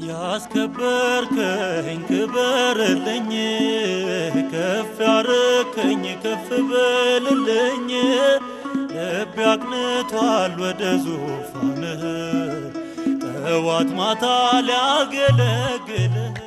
ያስከበርከኝ ክበርልኝ፣ ከፍ ያረከኝ ከፍ በልልኝ። ልቤ አቅንቷል ወደ ዙፋንህ ጠዋት ማታ ሊያገለግልህ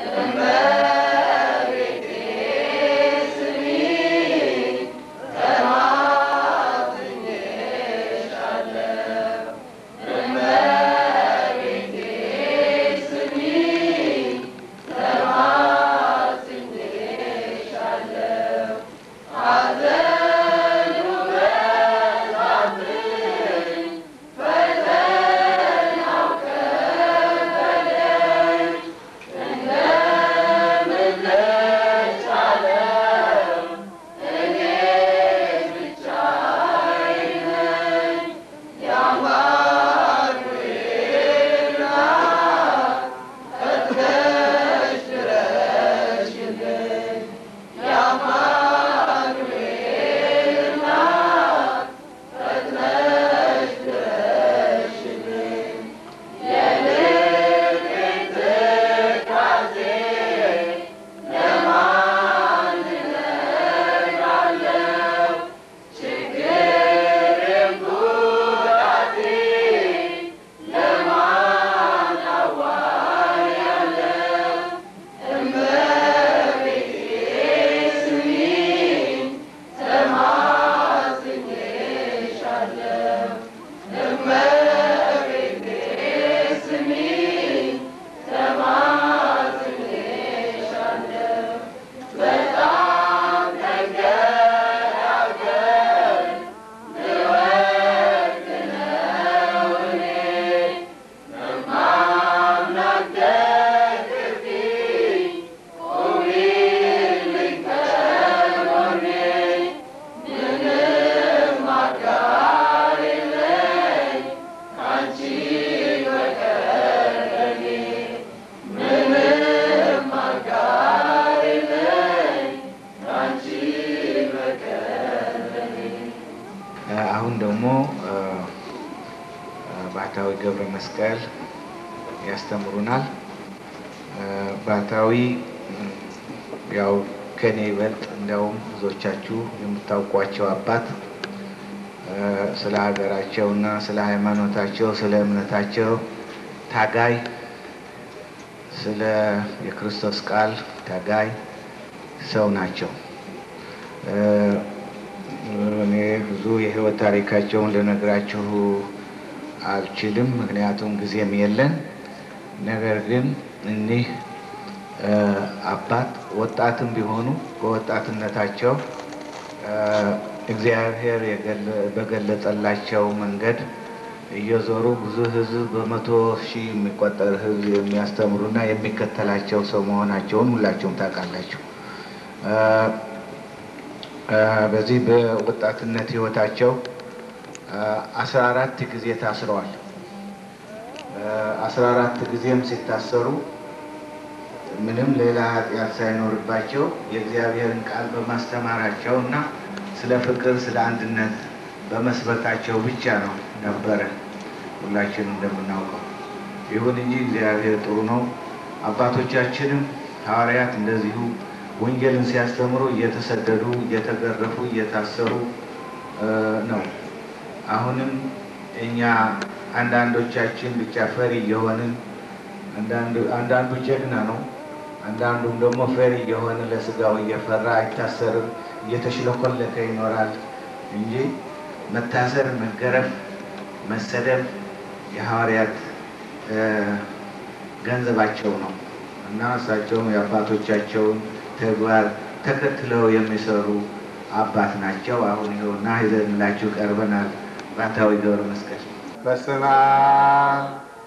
አሁን ደግሞ ባህታዊ ገብረ መስቀል ያስተምሩናል። ባህታዊ ያው ከኔ ይበልጥ እንዲያውም ብዙዎቻችሁ የምታውቋቸው አባት ስለ ሀገራቸው እና ስለ ሃይማኖታቸው፣ ስለ እምነታቸው ታጋይ፣ ስለ የክርስቶስ ቃል ታጋይ ሰው ናቸው። እኔ ብዙ የህይወት ታሪካቸውን ልነግራችሁ አልችልም፣ ምክንያቱም ጊዜም የለን። ነገር ግን እኒህ አባት ወጣትም ቢሆኑ በወጣትነታቸው እግዚአብሔር በገለጸላቸው መንገድ እየዞሩ ብዙ ህዝብ በመቶ ሺህ የሚቆጠር ህዝብ የሚያስተምሩና የሚከተላቸው ሰው መሆናቸውን ሁላቸውም ታውቃላችሁ። በዚህ በወጣትነት ህይወታቸው አስራ አራት ጊዜ ታስረዋል። አስራ አራት ጊዜም ሲታሰሩ ምንም ሌላ ኃጢአት ሳይኖርባቸው የእግዚአብሔርን ቃል በማስተማራቸው እና ስለ ፍቅር፣ ስለ አንድነት በመስበካቸው ብቻ ነው ነበረ ሁላችንም እንደምናውቀው። ይሁን እንጂ እግዚአብሔር ጥሩ ነው። አባቶቻችንም ሐዋርያት እንደዚሁ ወንጌልን ሲያስተምሩ እየተሰደዱ እየተገረፉ እየታሰሩ ነው። አሁንም እኛ አንዳንዶቻችን ብቻ ፈሪ እየሆንን አንዳንዱ ጀግና ነው፣ አንዳንዱም ደግሞ ፈሪ እየሆነ ለስጋው እየፈራ አይታሰርም፣ እየተሽለኮለከ ይኖራል እንጂ መታሰር፣ መገረፍ፣ መሰደብ የሐዋርያት ገንዘባቸው ነው እና እሳቸውም የአባቶቻቸውን ተግባር ተከትለው የሚሰሩ አባት ናቸው። አሁን ይኸውና ይዘንላችሁ ቀርበናል። ባህታዊ ገብረ መስቀል በስመ አብ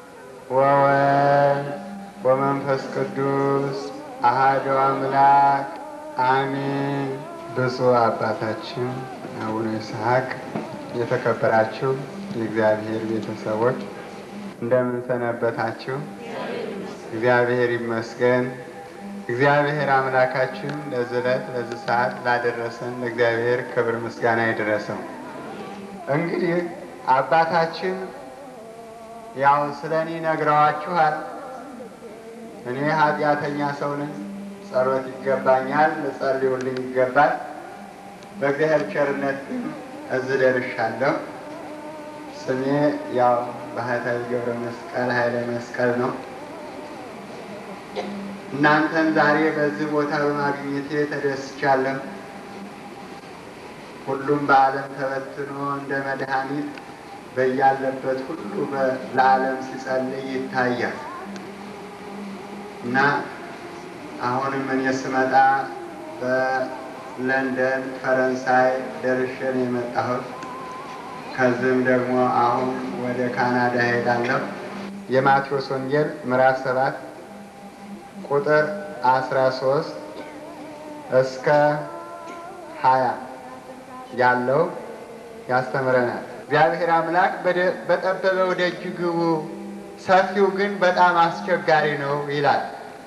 ወወልድ ወመንፈስ ቅዱስ አሐዱ አምላክ አሜን። ብፁዕ አባታችን አቡነ ይስሐቅ፣ የተከበራችሁ የእግዚአብሔር ቤተሰቦች እንደምን ሰነበታችሁ? እግዚአብሔር ይመስገን። እግዚአብሔር አምላካችን ለዚህ ዕለት ለዚህ ሰዓት ላደረሰን ለእግዚአብሔር ክብር ምስጋና ይድረሰው። እንግዲህ አባታችን ያው ስለ እኔ ነግረዋችኋል። እኔ ኃጢአተኛ ሰው ነኝ፣ ጸሎት ይገባኛል፣ ልጸልዩልኝ ይገባል። በእግዚአብሔር ቸርነት ግን እዚህ ደርሻለሁ። ስሜ ያው ባህታዊ ገብረ መስቀል ኃይለ መስቀል ነው። እናንተን ዛሬ በዚህ ቦታ በማግኘቴ ተደስቻለሁ። ሁሉም በዓለም ተበትኖ እንደ መድኃኒት በያለበት ሁሉ ለዓለም ሲጸልይ ይታያል እና አሁንም እኔ ስመጣ በለንደን ፈረንሳይ ደርሼ ነው የመጣሁት። ከዚህም ደግሞ አሁን ወደ ካናዳ ሄዳለሁ። የማቴዎስ ወንጌል ምዕራፍ ሰባት ቁጥር አስራ ሶስት እስከ ሀያ ያለው ያስተምረናል። እግዚአብሔር አምላክ በጠበበው ደጅ ግቡ፣ ሰፊው ግን በጣም አስቸጋሪ ነው ይላል።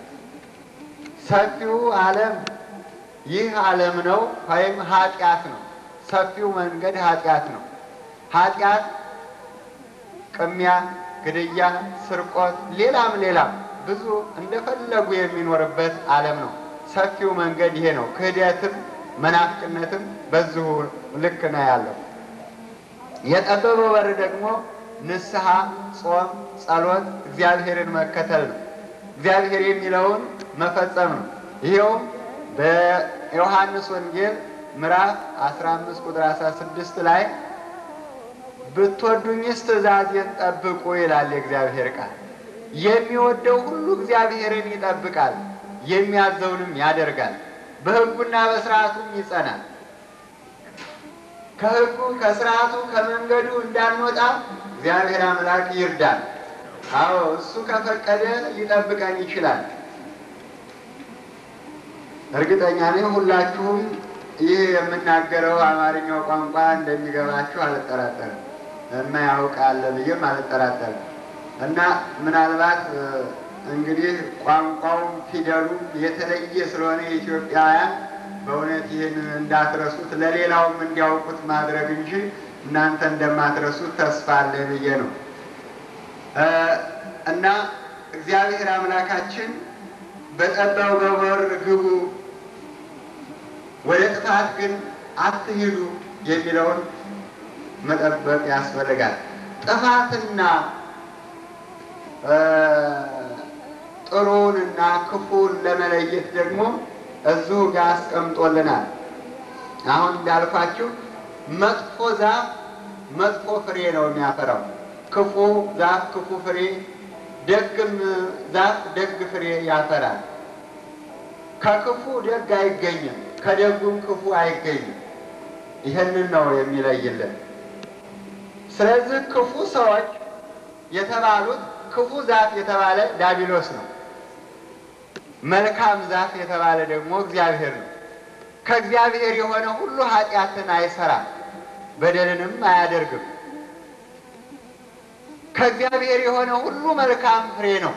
ሰፊው ዓለም ይህ ዓለም ነው ወይም ኃጢአት ነው። ሰፊው መንገድ ኃጢአት ነው። ኃጢአት ቅሚያ፣ ግድያ፣ ስርቆት፣ ሌላም ሌላም ብዙ እንደፈለጉ የሚኖርበት ዓለም ነው። ሰፊው መንገድ ይሄ ነው። ክህደትም መናፍቅነትም በዚሁ ልክ ነው ያለው። የጠበበው በር ደግሞ ንስሐ፣ ጾም፣ ጸሎት፣ እግዚአብሔርን መከተል ነው። እግዚአብሔር የሚለውን መፈጸም ነው። ይኸውም በዮሐንስ ወንጌል ምዕራፍ 15 ቁጥር 16 ላይ ብትወዱኝስ ትእዛዜን ጠብቁ ይላል የእግዚአብሔር ቃል። የሚወደው ሁሉ እግዚአብሔርን ይጠብቃል፣ የሚያዘውንም ያደርጋል፣ በሕጉና በስርዓቱም ይጸናል። ከሕጉ ከስርዓቱ ከመንገዱ እንዳንወጣ እግዚአብሔር አምላክ ይርዳል። አዎ እሱ ከፈቀደ ሊጠብቀን ይችላል። እርግጠኛ ነኝ ሁላችሁም ይህ የምናገረው አማርኛው ቋንቋ እንደሚገባችሁ አልጠራጠርም። የማያውቅ አለ ብዬም አልጠራጠርም። እና ምናልባት እንግዲህ ቋንቋውም ፊደሉም የተለየ ስለሆነ የኢትዮጵያውያን በእውነት ይህን እንዳትረሱት ለሌላውም እንዲያውቁት ማድረግ እንጂ እናንተ እንደማትረሱት ተስፋ አለ ብዬ ነው። እና እግዚአብሔር አምላካችን በጠበበው በር ግቡ፣ ወደ ጥፋት ግን አትሂዱ የሚለውን መጠበቅ ያስፈልጋል። ጥፋትና ጥሩንና ክፉን ለመለየት ደግሞ እዚሁ ጋር አስቀምጦልናል። አሁን እንዳልኳችሁ መጥፎ ዛፍ መጥፎ ፍሬ ነው የሚያፈራው። ክፉ ዛፍ ክፉ ፍሬ፣ ደግም ዛፍ ደግ ፍሬ ያፈራል። ከክፉ ደግ አይገኝም፣ ከደጉም ክፉ አይገኝም። ይህንን ነው የሚለይልን። ስለዚህ ክፉ ሰዎች የተባሉት ክፉ ዛፍ የተባለ ዳቢሎስ ነው። መልካም ዛፍ የተባለ ደግሞ እግዚአብሔር ነው። ከእግዚአብሔር የሆነ ሁሉ ኃጢአትን አይሰራም፣ በደልንም አያደርግም። ከእግዚአብሔር የሆነ ሁሉ መልካም ፍሬ ነው።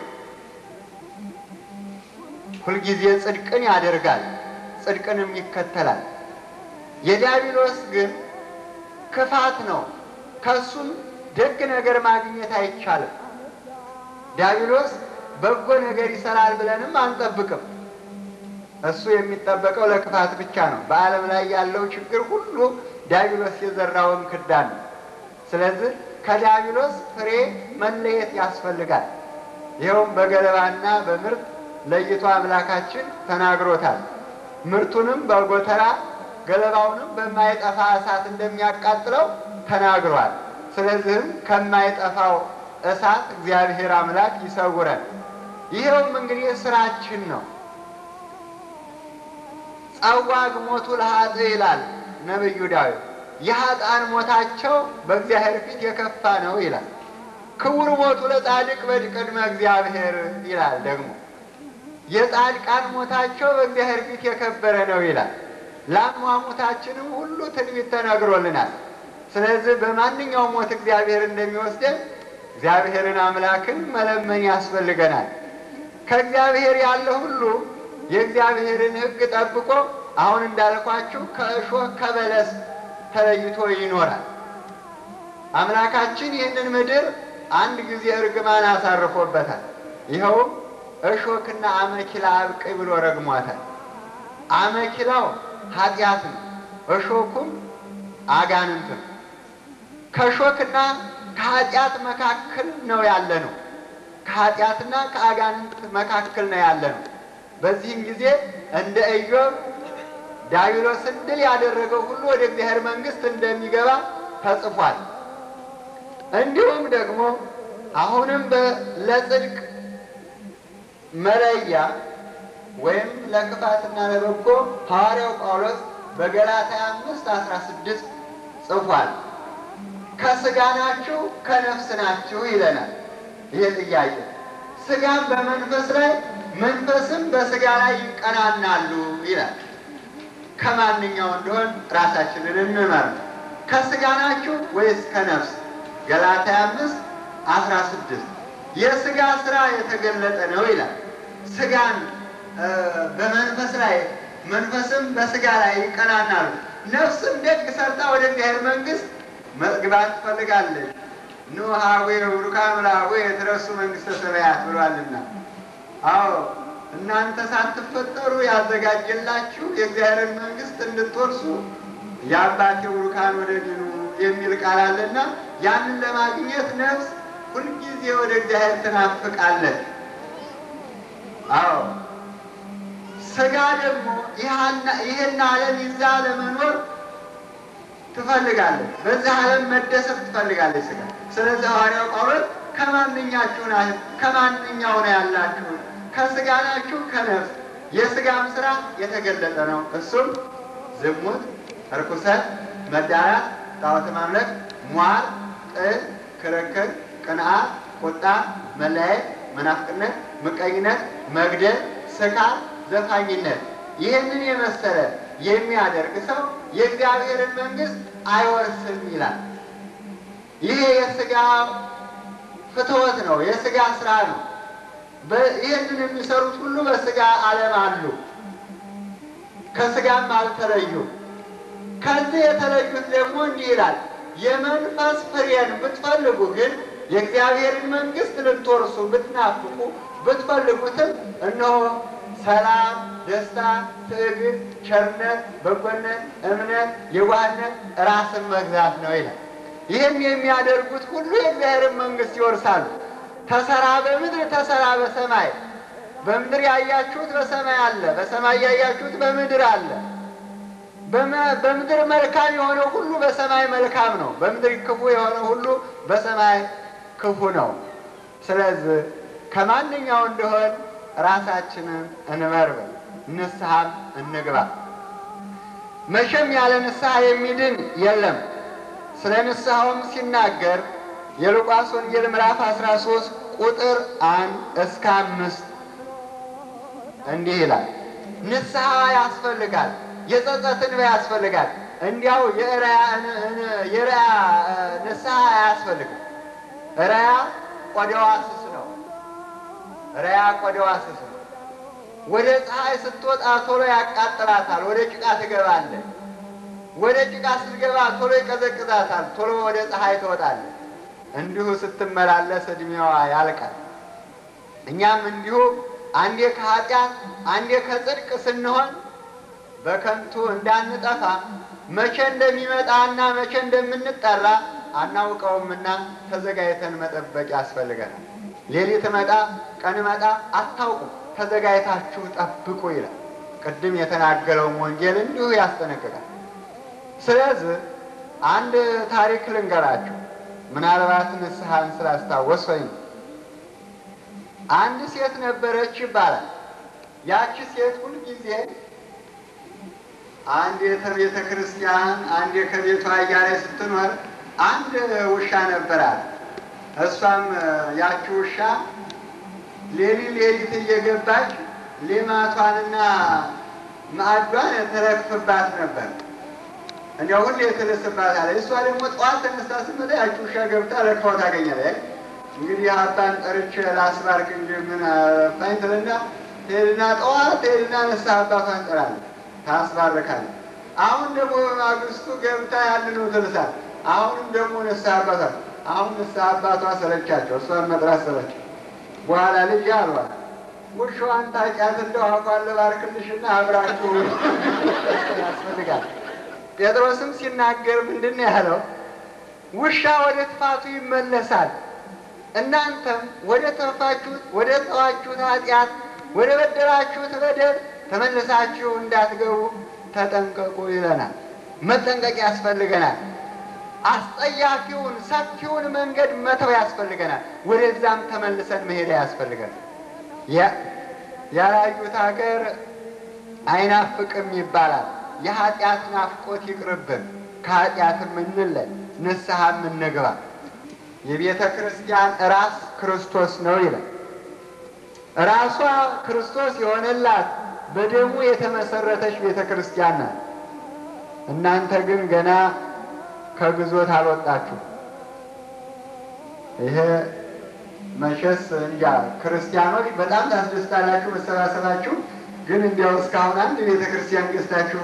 ሁልጊዜ ጽድቅን ያደርጋል፣ ጽድቅንም ይከተላል። የዲያብሎስ ግን ክፋት ነው። ከሱም ደግ ነገር ማግኘት አይቻልም። ዲያብሎስ በጎ ነገር ይሰራል ብለንም አንጠብቅም። እሱ የሚጠበቀው ለክፋት ብቻ ነው። በዓለም ላይ ያለው ችግር ሁሉ ዲያብሎስ የዘራውን ክዳን ነው። ስለዚህ ከዲያብሎስ ፍሬ መለየት ያስፈልጋል። ይኸውም በገለባና በምርት ለይቶ አምላካችን ተናግሮታል። ምርቱንም በጎተራ ገለባውንም በማይጠፋ እሳት እንደሚያቃጥለው ተናግሯል። ስለዚህም ከማይጠፋው እሳት እግዚአብሔር አምላክ ይሰውረን። ይኸውም እንግዲህ ስራችን ነው። ጸዋግ ሞቱ ለኃጥእ ይላል ነቢዩ ዳዊት። የኃጥአን ሞታቸው በእግዚአብሔር ፊት የከፋ ነው ይላል። ክቡር ሞቱ ለጻድቅ በቅድመ እግዚአብሔር ይላል ደግሞ የጻድቃን ሞታቸው በእግዚአብሔር ፊት የከበረ ነው ይላል። ለአሟሟታችንም ሁሉ ትንቢት ተነግሮልናል። ስለዚህ በማንኛውም ሞት እግዚአብሔር እንደሚወስደን እግዚአብሔርን አምላክን መለመን ያስፈልገናል። ከእግዚአብሔር ያለ ሁሉ የእግዚአብሔርን ሕግ ጠብቆ አሁን እንዳልኳችሁ ከእሾህ ከበለስ ተለይቶ ይኖራል። አምላካችን ይህንን ምድር አንድ ጊዜ እርግማን አሳርፎበታል። ይኸውም እሾክና አመኪላ አብቅይ ብሎ ረግሟታል። አመኪላው ኃጢአት ነው፣ እሾኩም አጋንንት ነው። ከእሾክና ከኃጢአት መካከል ነው ያለ ነው። ከኃጢአትና ከአጋንንት መካከል ነው ያለ ነው። በዚህም ጊዜ እንደ ኢዮብ ዲያብሎስን ድል ያደረገው ሁሉ ወደ እግዚአብሔር መንግሥት እንደሚገባ ተጽፏል። እንዲሁም ደግሞ አሁንም ለጽድቅ መለያ ወይም ለክፋትና ለበጎ ሐዋርያው ጳውሎስ በገላትያ አምስት አስራ ስድስት ጽፏል። ከስጋ ናችሁ ከነፍስ ናችሁ ይለናል። ይህ ጥያቄ ስጋም በመንፈስ ላይ መንፈስም በስጋ ላይ ይቀናናሉ ይላል። ከማንኛው እንደሆን ራሳችንን እንመር። ከስጋ ናችሁ ወይስ ከነፍስ? ገላትያ አምስት አስራ ስድስት የስጋ ስራ የተገለጠ ነው ይላል። ስጋን በመንፈስ ላይ መንፈስም በስጋ ላይ ይቀናናሉ። ነፍስም ደግ ሰርታ ወደ እግዚአብሔር መንግሥት መግባት ትፈልጋለች። ኑ ሀዌ ቡሩካን ላዌ የተረሱ መንግሥተ ሰማያት ብሏልና። አዎ እናንተ ሳትፈጠሩ ያዘጋጀላችሁ የእግዚአብሔርን መንግሥት እንድትወርሱ የአባቴ ቡሩካን ወደ ዲኑ የሚል ቃል አለና ያንን ለማግኘት ነፍስ ሁልጊዜ ወደ እግዚአብሔር ትናፍቃለች። አዎ ስጋ ደግሞ ይህን ዓለም ይዛ ለመኖር ትፈልጋለች። በዚህ ዓለም መደሰት ትፈልጋለች ስጋ። ስለዚህ ሐዋርያው ጳውሎስ ከማንኛችሁ ከማንኛው ነው ያላችሁ? ከስጋ ናችሁ ከነፍስ? የስጋም ስራ የተገለጠ ነው። እሱም ዝሙት፣ እርኩሰት፣ መዳራት፣ ጣዖት ማምለክ፣ ሟር፣ ጥል፣ ክርክር፣ ቅንዓት፣ ቁጣ፣ መለያየት፣ መናፍቅነት፣ ምቀኝነት፣ መግደል፣ ስካር፣ ዘፋኝነት ይህንን የመሰለ የሚያደርግ ሰው የእግዚአብሔርን መንግሥት አይወርስም ይላል። ይሄ የስጋ ፍትወት ነው፣ የስጋ ስራ ነው። ይህንን የሚሰሩት ሁሉ በስጋ ዓለም አሉ፣ ከስጋም አልተለዩም። ከዚህ የተለዩት ደግሞ እንዲህ ይላል፣ የመንፈስ ፍሬን ብትፈልጉ ግን የእግዚአብሔርን መንግሥት ልትወርሱ ብትናፍቁ ብትፈልጉትም እነሆ ሰላም፣ ደስታ፣ ትዕግስት፣ ቸርነት፣ በጎነት፣ እምነት፣ የዋህነት፣ ራስን መግዛት ነው ይላል። ይህም የሚያደርጉት ሁሉ የእግዚአብሔርን መንግሥት ይወርሳሉ። ተሰራ በምድር ተሰራ በሰማይ በምድር ያያችሁት በሰማይ አለ፣ በሰማይ ያያችሁት በምድር አለ። በምድር መልካም የሆነ ሁሉ በሰማይ መልካም ነው። በምድር ክፉ የሆነ ሁሉ በሰማይ ክፉ ነው። ስለዚህ ከማንኛው እንደሆን ራሳችንን እንመርምር፣ ንስሐም እንግባ። መቼም ያለ ንስሐ የሚድን የለም። ስለ ንስሐውም ሲናገር የሉቃስ ወንጌል ምዕራፍ 13 ቁጥር አንድ እስከ አምስት እንዲህ ይላል። ንስሐ ያስፈልጋል፣ የጸጸት እንባ ያስፈልጋል። እንዲያው የርያ ንስሐ አያስፈልግም። ርያ ቆዳዋ ስስ ነው። ርያ ቆዳዋ ስስ ነው። ወደ ፀሐይ ስትወጣ ቶሎ ያቃጥላታል፣ ወደ ጭቃ ትገባለች። ወደ ጭቃ ስትገባ ቶሎ ይቀዘቅዛታል፣ ቶሎ ወደ ፀሐይ ትወጣለች። እንዲሁ ስትመላለስ እድሜዋ ያልቃል። እኛም እንዲሁ አንዴ ከኃጢአት አንዴ ከጽድቅ ስንሆን በከንቱ እንዳንጠፋ መቼ እንደሚመጣና መቼ እንደምንጠራ አናውቀውምና ተዘጋጅተን መጠበቅ ያስፈልገናል። ሌሊት መጣ ቀን መጣ አታውቁም፣ ተዘጋጅታችሁ ጠብቁ ይላል። ቅድም የተናገረውን ወንጌል እንዲሁ ያስጠነቅቃል። ስለዚህ አንድ ታሪክ ልንገራችሁ። ምናልባት ንስሐን ስላስታወስ ወይም አንድ ሴት ነበረች ይባላል። ያቺ ሴት ሁልጊዜ አንድ ከቤተ ክርስቲያን አንድ ከቤቷ እያለ ስትኖር አንድ ውሻ ነበራት። እሷም ያቺ ውሻ ሌሊት ሌሊት እየገባች ሌማቷንና ማዕዷን ትረግፍባት ነበር። እንዲያው ሁሌ ትልስባታለች። እሷ ደግሞ ጠዋት ተነስታ ስትመጣ ያቺ ውሻ ገብታ ረግፋው ታገኛለች። እንግዲህ አባን ጠርቼ ላስባርክ እንጂ ምን አለፋኝ ትልና ትሄድና ጠዋት ትሄድና ንስሐ አባቷን ጠራለች፣ ታስባርካለች። አሁን ደግሞ በማግስቱ ገብታ ያንኑ ትልሳል። አሁንም ደግሞ ንስሐ አባቷ አሁን ንስሐ አባቷ ሰለቻቸው፣ እሷን መጥራት ሰለች። በኋላ ልጅ አሏት ውሻዋን ታውቂያት እንደው አፏን ልባርክልሽና አብራችሁ ያስፈልጋል። ጴጥሮስም ሲናገር ምንድን ነው ያለው? ውሻ ወደ ጥፋቱ ይመለሳል፣ እናንተም ወደ ተፋችሁት ወደ ተዋችሁት ኃጢአት ወደ በደላችሁት በደል ተመልሳችሁ እንዳትገቡ ተጠንቀቁ ይለናል። መጠንቀቅ ያስፈልገናል። አስጠያፊውን ሰፊውን መንገድ መተው ያስፈልገናል። ወደዛም ተመልሰን መሄድ ያስፈልገናል። ያላዩት ሀገር አይናፍቅም ይባላል። የኃጢአት ናፍቆት ይቅርብን፣ ከኃጢአትም እንለይ፣ ንስሐም እንግባ። የቤተ ክርስቲያን ራስ ክርስቶስ ነው ይላል። ራሷ ክርስቶስ የሆነላት በደሙ የተመሰረተች ቤተ ክርስቲያን ናት። እናንተ ግን ገና ከግዞት አልወጣችሁ። ይሄ መቼስ እንጃ ክርስቲያኖች በጣም ታስደስታላችሁ መሰባሰባችሁ። ግን እንዲያው እስካሁን አንድ ቤተ ክርስቲያን ገዝታችሁ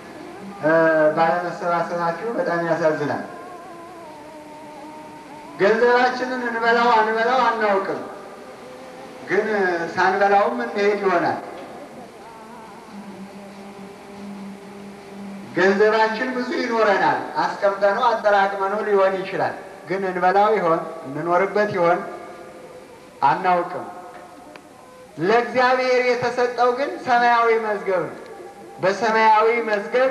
ባለመሰባሰባችሁ በጣም ያሳዝናል። ገንዘባችንን እንበላው አንበላው አናውቅም፣ ግን ሳንበላውም እንሄድ ይሆናል። ገንዘባችን ብዙ ይኖረናል። አስቀምጠነው አጠራቅመነው ሊሆን ይችላል። ግን እንበላው ይሆን እንኖርበት ይሆን አናውቅም። ለእግዚአብሔር የተሰጠው ግን ሰማያዊ መዝገብ ነው። በሰማያዊ መዝገብ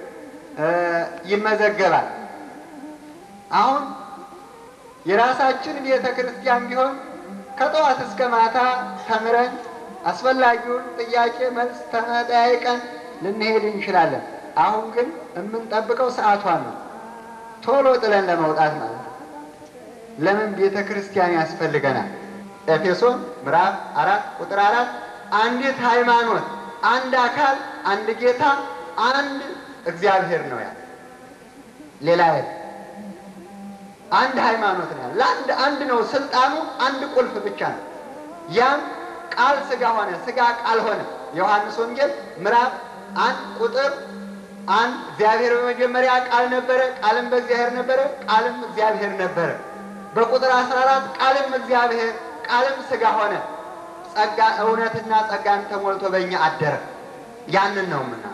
ይመዘገባል። አሁን የራሳችን ቤተ ክርስቲያን ቢሆን ከጠዋት እስከ ማታ ተምረን አስፈላጊውን ጥያቄ መልስ ተመጠያይቀን ልንሄድ እንችላለን። አሁን ግን የምንጠብቀው ሰዓቷን ነው፣ ቶሎ ጥለን ለመውጣት ማለት ነው። ለምን ቤተ ክርስቲያን ያስፈልገናል? ኤፌሶን ምዕራፍ አራት ቁጥር አራት አንዲት ሃይማኖት፣ አንድ አካል፣ አንድ ጌታ፣ አንድ እግዚአብሔር ነው ያለ ሌላ የለም። አንድ ሃይማኖት ነው ያለ ለአንድ አንድ ነው ስልጣኑ፣ አንድ ቁልፍ ብቻ ነው። ያም ቃል ስጋ ሆነ፣ ስጋ ቃል ሆነ። ዮሐንስ ወንጌል ምዕራፍ አንድ ቁጥር አንድ እግዚአብሔር በመጀመሪያ ቃል ነበረ፣ ቃልም በእግዚአብሔር ነበረ፣ ቃልም እግዚአብሔር ነበረ። በቁጥር አስራ አራት ቃልም እግዚአብሔር ቃልም ስጋ ሆነ፣ ጸጋ እውነትና ጸጋን ተሞልቶ በእኛ አደረ። ያንን ነው ምና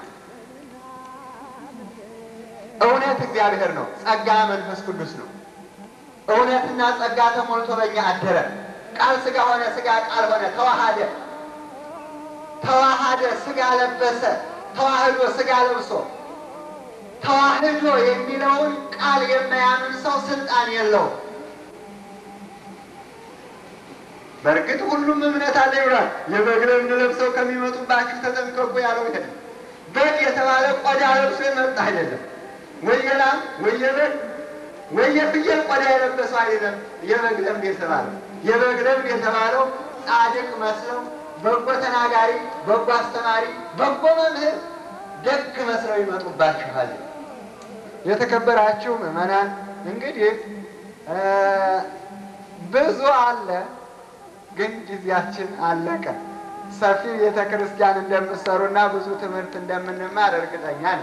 እውነት እግዚአብሔር ነው፣ ጸጋ መንፈስ ቅዱስ ነው። እውነትና ጸጋ ተሞልቶ በእኛ አደረ። ቃል ስጋ ሆነ፣ ስጋ ቃል ሆነ፣ ተዋሃደ ተዋሃደ፣ ስጋ ለበሰ፣ ተዋህዶ ስጋ ለብሶ ተዋህዶ የሚለውን ቃል የማያምን ሰው ስልጣን የለውም። በእርግጥ ሁሉም እምነት አለ ይብላል። የበግ ለምድ ለብሰው ከሚመጡባችሁ ተጠንቀቁ ያለው ይሄ በግ የተባለ ቆዳ ለብሶ የመጣ አይደለም። ወይ የላም ወይ የበግ ወይ የፍየል ቆዳ የለበሰው አይደለም። የበግ ለምድ የተባለው የበግ ለምድ የተባለው ጻድቅ መስለው በጎ ተናጋሪ፣ በጎ አስተማሪ፣ በጎ መምህር፣ ደግ መስለው ይመጡባችኋል። የተከበራችሁ ምዕመናን እንግዲህ ብዙ አለ ግን ጊዜያችን አለቀ። ሰፊ ቤተ ክርስቲያን እንደምትሰሩና ብዙ ትምህርት እንደምንማር እርግጠኛ ነኝ።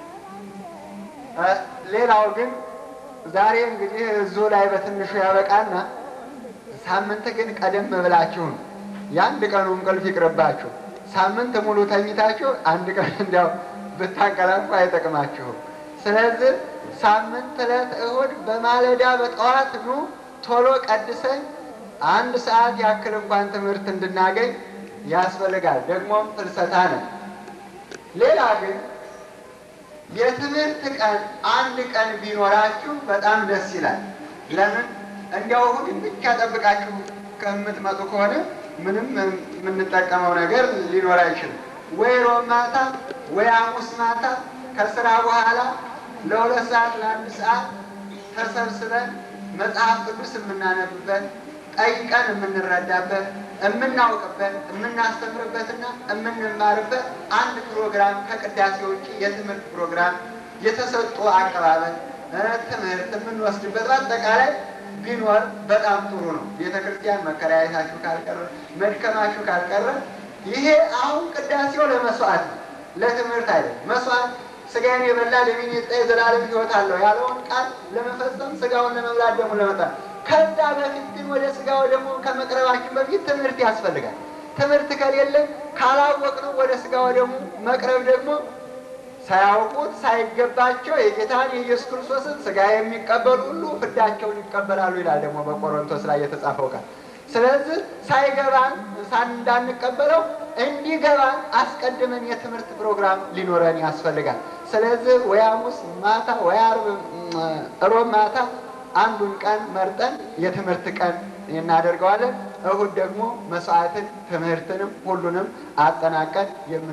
ሌላው ግን ዛሬ እንግዲህ እዙ ላይ በትንሹ ያበቃና ሳምንት ግን ቀደም ብላችሁ ነው የአንድ ቀኑ እንቅልፍ ይቅርባችሁ። ሳምንት ሙሉ ተኝታችሁ አንድ ቀን እንዲያው ብታንቀላፉ አይጠቅማችሁም። ስለዚህ ሳምንት ዕለት እሁድ በማለዳ በጠዋት ኑ ቶሎ ቀድሰን አንድ ሰዓት ያክል እንኳን ትምህርት እንድናገኝ ያስፈልጋል። ደግሞም ፍልሰታ ነው። ሌላ ግን የትምህርት ቀን አንድ ቀን ቢኖራችሁ በጣም ደስ ይላል። ለምን እንዲያው እሑድን ብቻ ጠብቃችሁ ከምትመጡ ከሆነ ምንም የምንጠቀመው ነገር ሊኖር አይችልም። ወይ ሮብ ማታ ወይ ሐሙስ ማታ ከስራ በኋላ ለሁለት ሰዓት ለአንድ ሰዓት ተሰብስበን መጽሐፍ ቅዱስ የምናነብበት ጠይቀን የምንረዳበት የምናውቅበት የምናስተምርበትና የምንማርበት አንድ ፕሮግራም ከቅዳሴ ውጭ የትምህርት ፕሮግራም የተሰጡ አቀባበል ትምህርት የምንወስድበት በአጠቃላይ ቢኖር በጣም ጥሩ ነው። ቤተ ክርስቲያን መከራየታችሁ ካልቀረ መድከማችሁ ካልቀረ ይሄ አሁን ቅዳሴው ለመስዋዕት ነው፣ ለትምህርት አይደለም። መስዋዕት ስጋዬን የበላ ደሜን የጠጣ የዘላለም ሕይወት አለው ያለውን ቃል ለመፈጸም ስጋውን ለመብላት ደግሞ ለመጣ ከዛ በፊት ግን ወደ ስጋ ደግሞ ከመቅረባችን በፊት ትምህርት ያስፈልጋል። ትምህርት ከሌለን ካላወቅነው ወደ ስጋ ወደሙ መቅረብ ደግሞ ሳያውቁት ሳይገባቸው የጌታን የኢየሱስ ክርስቶስን ስጋ የሚቀበሉ ሁሉ ፍዳቸውን ይቀበላሉ ይላል ደግሞ በቆሮንቶስ ላይ የተጻፈው ቃል። ስለዚህ ሳይገባን ሳን እንዳንቀበለው እንዲገባን አስቀድመን የትምህርት ፕሮግራም ሊኖረን ያስፈልጋል። ስለዚህ ወይ ሐሙስ ማታ ወይ ዓርብ ሮብ ማታ አንዱን ቀን መርጠን የትምህርት ቀን እናደርገዋለን። እሁድ ደግሞ መስዋዕትን ትምህርትንም ሁሉንም አጠናቀን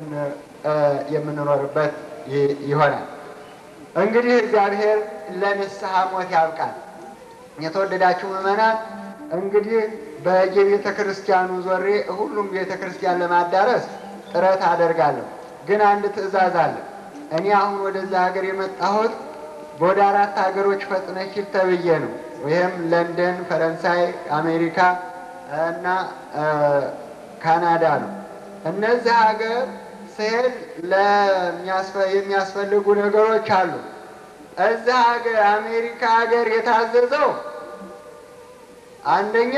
የምንኖርበት ይሆናል። እንግዲህ እግዚአብሔር ለንስሐ ሞት ያብቃል። የተወደዳችሁ ምዕመናን እንግዲህ በየቤተ ክርስቲያኑ ዞሬ ሁሉም ቤተ ክርስቲያን ለማዳረስ ጥረት አደርጋለሁ። ግን አንድ ትዕዛዝ አለ። እኔ አሁን ወደዛ ሀገር የመጣሁት ወደ አራት ሀገሮች ፈጥነሽ ሂድ ተብዬ ነው። ይህም ለንደን፣ ፈረንሳይ፣ አሜሪካ እና ካናዳ ነው። እነዚህ ሀገር ስሄድ የሚያስፈልጉ ነገሮች አሉ። እዚህ ሀገር አሜሪካ ሀገር የታዘዘው አንደኛ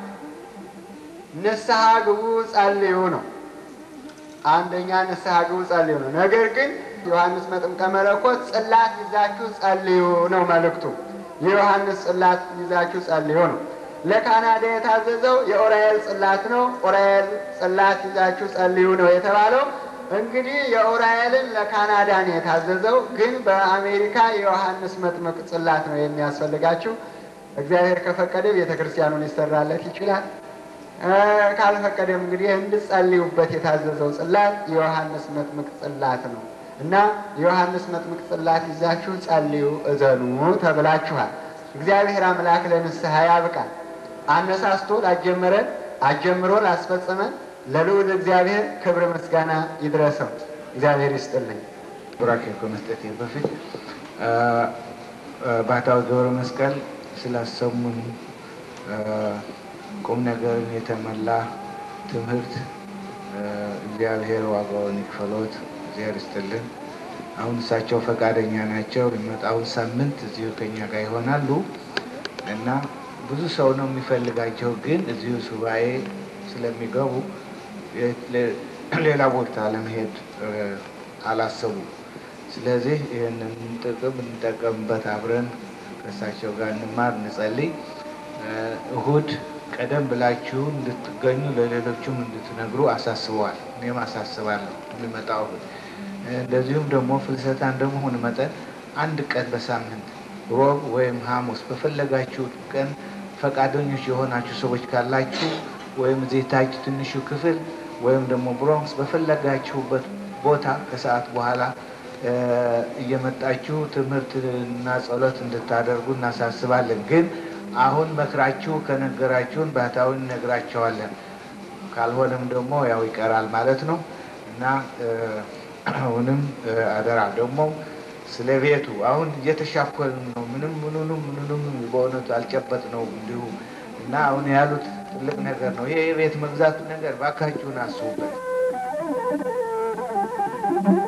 ንስሐ ግቡ ጸልዩ ነው። አንደኛ ንስሐ ግቡ ጸልዩ ነው። ነገር ግን ዮሐንስ መጥምቀ መለኮት ጽላት ይዛችሁ ጸልዩ ነው መልእክቱ። የዮሐንስ ጽላት ይዛችሁ ጸልዩ ነው። ለካናዳ የታዘዘው የኡራኤል ጽላት ነው። ኡራኤል ጽላት ይዛችሁ ጸልዩ ነው የተባለው። እንግዲህ የኡራኤልን ለካናዳ ነው የታዘዘው፣ ግን በአሜሪካ የዮሐንስ መጥምቅ ጽላት ነው የሚያስፈልጋችሁ። እግዚአብሔር ከፈቀደ ቤተ ክርስቲያኑ ሊሰራለት ይችላል። ካልፈቀደም እንግዲህ እንድጸልዩበት የታዘዘው ጽላት የዮሐንስ መጥምቅ ጽላት ነው እና የዮሐንስ መጥምቅ ጽላት ይዛችሁ ጸልዩ፣ እዘኑ ተብላችኋል። እግዚአብሔር አምላክ ለንስሐ ያብቃል። አነሳስቶ ላጀመረን አጀምሮ ላስፈጸመን ለልዑል እግዚአብሔር ክብር ምስጋና ይድረሰው። እግዚአብሔር ይስጥልኝ። ቡራኬ ከመስጠቴ በፊት ባህታዊ ገብረ መስቀል ስላሰሙን ቁም ነገርን የተሞላ ትምህርት እግዚአብሔር ዋጋውን ይክፈሎት። እግዚአብሔር ይስጥልን። አሁን እሳቸው ፈቃደኛ ናቸው። የሚመጣውን ሳምንት እዚሁ ከኛ ጋር ይሆናሉ እና ብዙ ሰው ነው የሚፈልጋቸው፣ ግን እዚሁ ሱባኤ ስለሚገቡ ሌላ ቦታ ለመሄድ አላሰቡም። ስለዚህ ይህንን ጥቅም እንጠቀምበት፣ አብረን ከእሳቸው ጋር እንማር፣ እንጸልይ። እሁድ ቀደም ብላችሁ እንድትገኙ ለሌሎችም እንድትነግሩ አሳስበዋል። እኔም አሳስባለሁ የሚመጣው እሁድ። እንደዚሁም ደግሞ ፍልሰታ እንደመሆኑ መጠን አንድ ቀን በሳምንት ሮብ ወይም ሐሙስ በፈለጋችሁት ቀን ፈቃደኞች የሆናችሁ ሰዎች ካላችሁ ወይም እዚህ ታች ትንሹ ክፍል ወይም ደግሞ ብሮንክስ በፈለጋችሁበት ቦታ ከሰዓት በኋላ እየመጣችሁ ትምህርትና ጸሎት እንድታደርጉ እናሳስባለን። ግን አሁን መክራችሁ ከነገራችሁን ባህታዊ እነግራቸዋለን። ካልሆነም ደግሞ ያው ይቀራል ማለት ነው እና አሁንም አደራ ደግሞ ስለ ቤቱ አሁን እየተሻኮልን ነው። ምንም ምኑንም ምኑንም በእውነቱ አልጨበጥ ነው እንዲሁ እና አሁን ያሉት ትልቅ ነገር ነው። ይሄ የቤት መግዛቱ ነገር ባካችሁን አስቡበት።